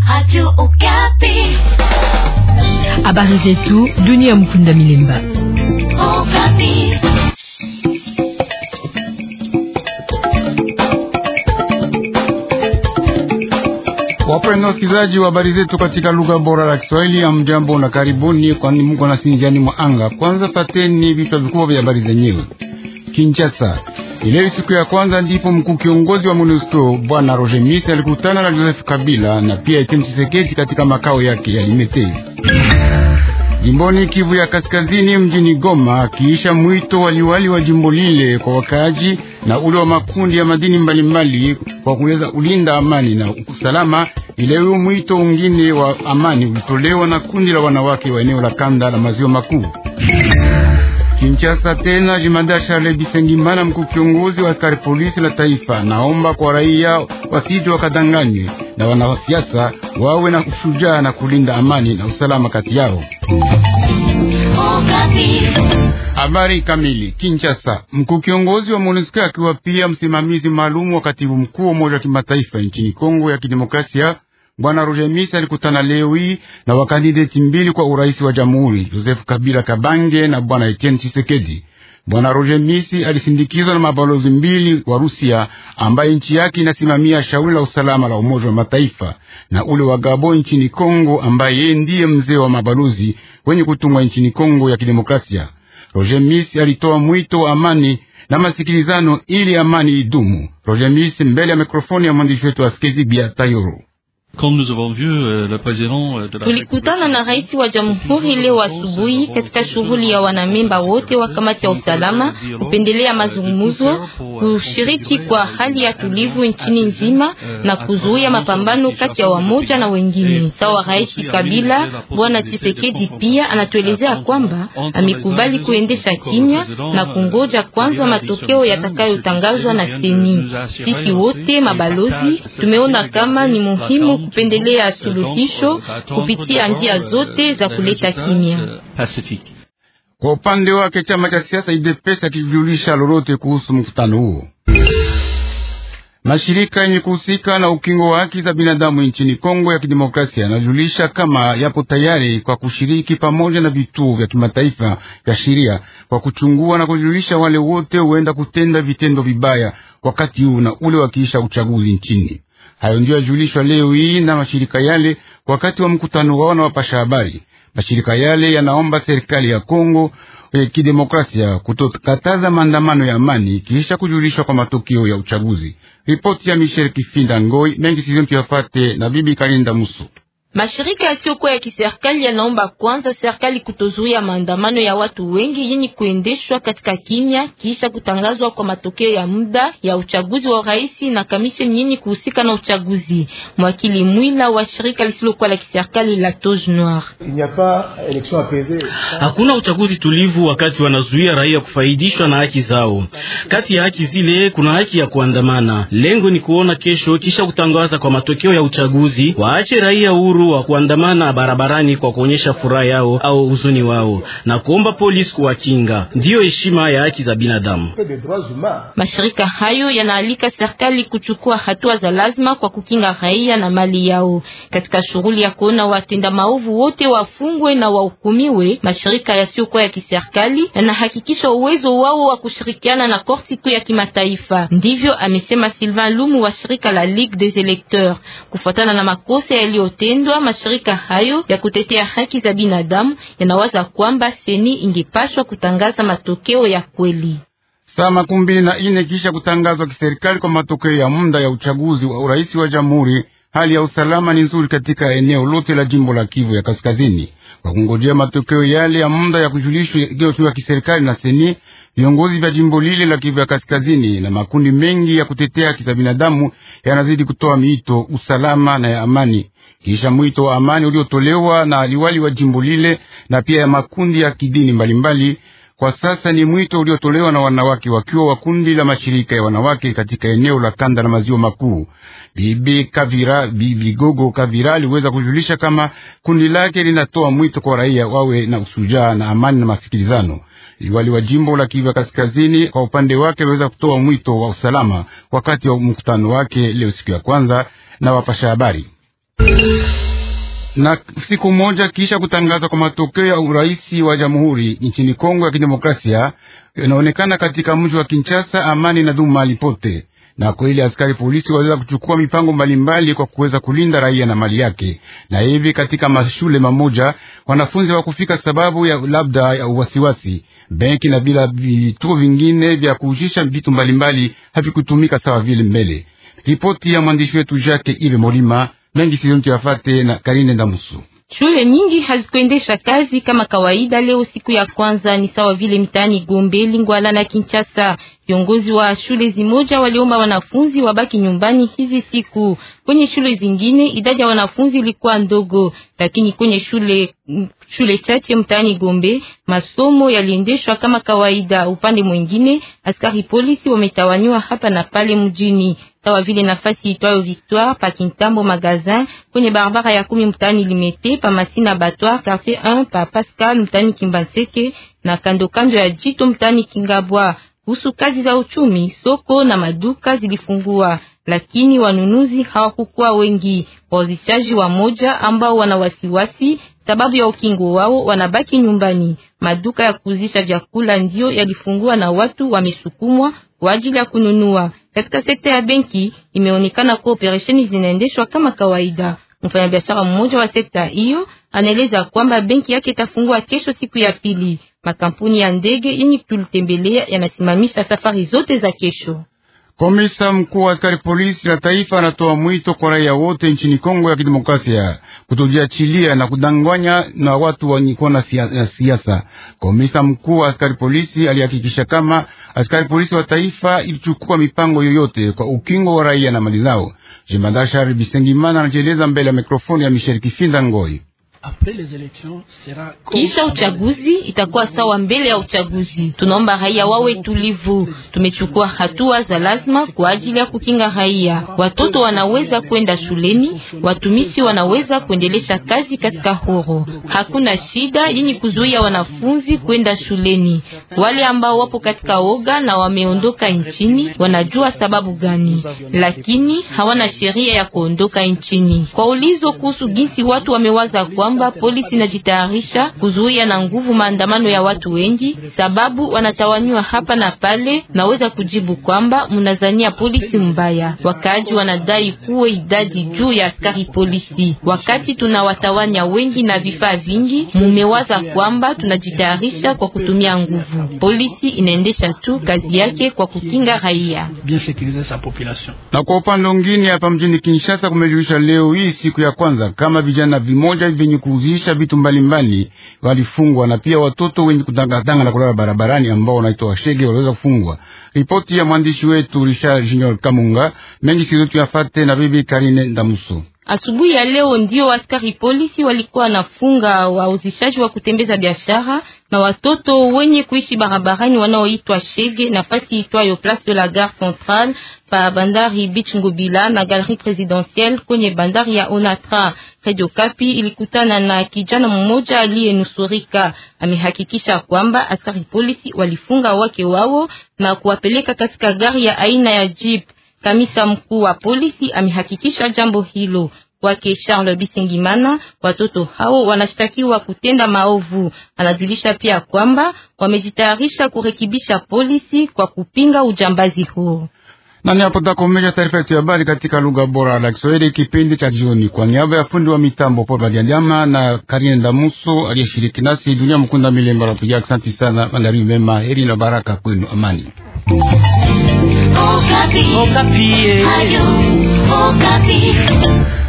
Radio Okapi. Habari zetu dunia. Mkunda Milemba. Okapi. Wapenda wasikilizaji wa habari zetu katika lugha bora la Kiswahili ya mjambo na karibuni, kwani mko na sinjani mwa anga. Kwanza pateni vichwa vikubwa vya habari zenyewe. Kinshasa, ileo siku ya kwanza ndipo mkuu kiongozi wa MONUSCO bwana Roger Misi alikutana na Joseph Kabila na pia Etienne Tshisekedi katika makao yake ya Limete jimboni Kivu ya Kaskazini, mjini Goma, akiisha mwito waliwali wa jimbo lile kwa wakaaji na ule wa makundi ya madini mbalimbali kwa kuweza ulinda amani na usalama. Ileo mwito ungine wa amani ulitolewa na kundi la wanawake wa eneo la kanda la maziwa makuu. Kinshasa tena jimada Charles Bisengimana, mkuu kiongozi wa askari polisi la taifa, naomba kwa raia wasije wakadanganywe na wanasiasa, wawe na ushujaa na kulinda amani na usalama kati yao. Habari kamili. Kinshasa, mkuu kiongozi wa MONUSCO akiwa pia msimamizi maalum wa katibu mkuu wa Umoja wa Kimataifa nchini Kongo ya Kidemokrasia Bwana Roger Misi alikutana leo hii na wakandideti mbili kwa urais wa jamhuri, Joseph Kabila Kabange na bwana Etienne Tshisekedi. Bwana Roger Misi alisindikizwa na mabalozi mbili wa Rusia ambaye nchi yake inasimamia shauri la usalama la Umoja wa Mataifa na ule wa Gabo nchini Kongo ambaye yeye ndiye mzee wa mabalozi wenye kutumwa nchini Kongo ya Kidemokrasia. Roger Misi alitoa mwito wa amani na masikilizano ili amani idumu. Roger Misi mbele ya mikrofoni ya mwandishi wetu Askezi Bia Tayoro. Tulikutana na rais wa jamhuri leo asubuhi katika shughuli ya wanamemba wote wa kamati ya usalama kupendelea mazungumzo, kushiriki kwa hali ya tulivu nchini nzima na kuzuia mapambano kati ya wamoja na wengine. Sawa rais Kabila, bwana Tshisekedi pia anatuelezea kwamba amekubali kuendesha kimya na kungoja kwanza matokeo yatakayotangazwa na seni. Sisi wote mabalozi tumeona kama ni muhimu kupendelea suluhisho kupitia njia zote za kuleta kimya. Kwa upande wake chama cha siasa UDPS akijulisha lolote kuhusu mkutano huo. Mashirika yenye kuhusika na ukingo wa haki za binadamu nchini Kongo ya Kidemokrasia yanajulisha kama yapo tayari kwa kushiriki pamoja na vituo vya kimataifa vya sheria kwa kuchungua na kujulisha wale wote huenda kutenda vitendo vibaya wakati huu na ule wakiisha uchaguzi nchini. Hayo ndio yajulishwa leo hii na mashirika yale wakati wa mkutano wao na wapasha habari. Mashirika yale yanaomba serikali ya Kongo ya Kidemokrasia kutokataza maandamano ya amani kisha kujulishwa kwa matokeo ya uchaguzi. Ripoti ya Michel Kifinda Ngoi mengi sizoni tuyafate na bibi Kalinda Muso. Mashirika yasiyokuwa ya kiserikali yanaomba kwanza serikali kutozuia maandamano ya watu wengi yenye kuendeshwa katika kimya kisha kutangazwa kwa matokeo ya muda ya uchaguzi wa rais na kamisheni yenye kuhusika na uchaguzi. Mwakili Mwila wa shirika lisilokuwa la kiserikali la Toge Noir: hakuna uchaguzi tulivu wakati wanazuia raia kufaidishwa na haki zao. Kati ya haki zile kuna haki ya kuandamana. Lengo ni kuona kesho kisha kutangaza kwa matokeo ya uchaguzi waache raia huru wa kuandamana barabarani kwa kuonyesha furaha yao au huzuni wao na kuomba polisi kuwakinga. Ndiyo heshima ya haki za binadamu. Mashirika hayo yanaalika serikali kuchukua hatua za lazima kwa kukinga raia na mali yao katika shughuli ya kuona watenda maovu wote wafungwe na wahukumiwe. Mashirika yasiyokuwa ya kiserikali yanahakikisha uwezo wao wa kushirikiana na korti kuu ya kimataifa. Ndivyo amesema Sylvain Lumu wa shirika la Ligue des Electeurs, kufuatana na makosa yaliyotendwa mashirika hayo ya kutetea haki za binadamu yanawaza kwamba seni ingepashwa kutangaza matokeo ya kweli. Saa makumi mbili na ine kisha kutangazwa kiserikali kwa matokeo ya muda ya uchaguzi wa urais wa jamhuri, hali ya usalama ni nzuri katika eneo lote la jimbo la Kivu ya Kaskazini. Kwa kungojea matokeo yale ya muda ya kujulishwa kiserikali na seni, viongozi vya jimbo lile la Kivu ya Kaskazini na makundi mengi ya kutetea haki za binadamu yanazidi kutoa miito usalama na ya amani kisha mwito wa amani uliotolewa na liwali wa jimbo lile na pia ya makundi ya kidini mbalimbali mbali. Kwa sasa ni mwito uliotolewa na wanawake wakiwa wa kundi la mashirika ya wanawake katika eneo la kanda la maziwa makuu. Bibi Kavira, Bibi Gogo Kavira aliweza kujulisha kama kundi lake linatoa mwito kwa raia wawe na usujaa na amani na masikilizano. Liwali wa jimbo la Kivu Kaskazini kwa upande wake aliweza kutoa mwito wa usalama wakati wa mkutano wake leo siku ya kwanza na wapasha habari. na siku moja kisha kutangazwa kwa matokeo ya urais wa jamhuri nchini Kongo ya Kidemokrasia, inaonekana katika mji wa Kinshasa amani na dumu mahali pote, na kweli askari polisi waweza kuchukua mipango mbalimbali kwa kuweza kulinda raia na mali yake. Na hivi katika mashule mamoja wanafunzi hawakufika sababu ya labda ya uwasiwasi, benki na bila vituo vingine vya kuujisha vitu mbalimbali havikutumika sawa vile mbele. Ripoti ya mwandishi wetu Jacques Ive Molima mengi sizontu yafate na Karine Ndamusu. Shule nyingi hazikuendesha kazi kama kawaida leo. Siku ya kwanza ni sawa vile mtaani Gombe, Lingwala na Kinshasa. Viongozi wa shule zimoja waliomba wanafunzi wabaki nyumbani hizi siku. Kwenye shule zingine idadi ya wanafunzi ilikuwa ndogo, lakini kwenye shule shule chache mtaani Gombe masomo yaliendeshwa kama kawaida. Upande mwingine, askari polisi wametawanywa hapa na pale mjini, sawa vile nafasi itwayo Victoire pa Kintambo Magazin, kwenye barabara ya kumi mtaani Limete, pa Masina Batoire quartier 1 pa Pascal mtaani Kimbanseke na kando kando ya Jito mtaani Kingabwa. Kuhusu kazi za uchumi, soko na maduka zilifungua, lakini wanunuzi hawakukuwa wengi. Wauzishaji wa moja ambao wana wasiwasi sababu ya ukingo wao wanabaki nyumbani. Maduka ya kuuzisha vyakula ndio yalifungua na watu wamesukumwa kwa ajili ya kununua. Katika sekta ya benki imeonekana kuwa operesheni zinaendeshwa kama kawaida. Mfanyabiashara mmoja wa sekta hiyo anaeleza kwamba benki yake itafungua kesho, siku ya pili. Makampuni ya ndege yenye tulitembelea yanasimamisha safari zote za kesho. Komisa mkuu wa askari polisi la taifa anatoa mwito kwa raia wote nchini Kongo ya Kidemokrasia kutojiachilia na kudanganya na watu wanyikuwa na siasa. Komisa mkuu wa askari polisi alihakikisha kama askari polisi wa taifa ilichukua mipango yoyote kwa ukingo wa raia na mali zao. Jemadari Shari Bisengimana anajieleza mbele ya mikrofoni ya Michel Kifinda Ngoi. Kisha uchaguzi itakuwa sawa mbele ya uchaguzi. Tunaomba raia wawe tulivu. Tumechukua hatua za lazima kwa ajili ya kukinga raia. Watoto wanaweza kwenda shuleni, watumishi wanaweza kuendelesha kazi katika horo. Hakuna shida yenye kuzuia wanafunzi kwenda shuleni. Wale ambao wapo katika oga na wameondoka nchini wanajua sababu gani, lakini hawana sheria ya kuondoka nchini. Kwa ulizo kuhusu jinsi watu wamewaza kwa kwamba polisi inajitayarisha kuzuia na nguvu maandamano ya watu wengi, sababu wanatawanywa hapa na pale. Naweza kujibu kwamba mnazania polisi mbaya. Wakaaji wanadai kuwe idadi juu ya askari polisi, wakati tunawatawanya wengi na vifaa vingi. Mumewaza kwamba tunajitayarisha kwa kutumia nguvu. Polisi inaendesha tu kazi yake kwa kukinga raia. Na kwa upande mwingine, hapa mjini Kinshasa kumejulisha leo hii siku ya kwanza kama vijana vimoja vyenye kuuzisha vitu mbalimbali walifungwa na pia watoto wenye kutangatanga na kulala barabarani ambao wanaitwa washege waliweza kufungwa. Ripoti ya mwandishi wetu Richard Junior Kamunga mengi sizotu yafate na bibi Karine Ndamuso. Asubuhi ya leo ndio askari polisi walikuwa nafunga wauzishaji wa kutembeza biashara na watoto wenye kuishi barabarani wanaoitwa shege, nafasi itwayo Place de la Gare Centrale pa bandari Beach Ngobila na Galerie Presidentielle kwenye bandari ya Onatra. Radio Kapi ilikutana na kijana mmoja aliyenusurika. Amehakikisha kwamba askari polisi walifunga wake wao na kuwapeleka katika gari ya aina ya jeep. Kamisa mkuu wa polisi amehakikisha jambo hilo. Kwake Charles Bisengimana, watoto hao wanashtakiwa kutenda maovu. Anajulisha pia kwamba wamejitayarisha kurekebisha polisi kwa kupinga ujambazi huo. Nani hapo takomesha taarifa yetu ya habari katika lugha bora la Kiswahili kipindi cha jioni. Kwa niaba ya fundi wa mitambo Paul Badianyama na Karine Ndamuso aliyeshiriki nasi, dunia mkunda milemba napiga asante sana. Mandari mema, heri na baraka kwenu, amani. Okapi. Okapi. Ayo, Okapi.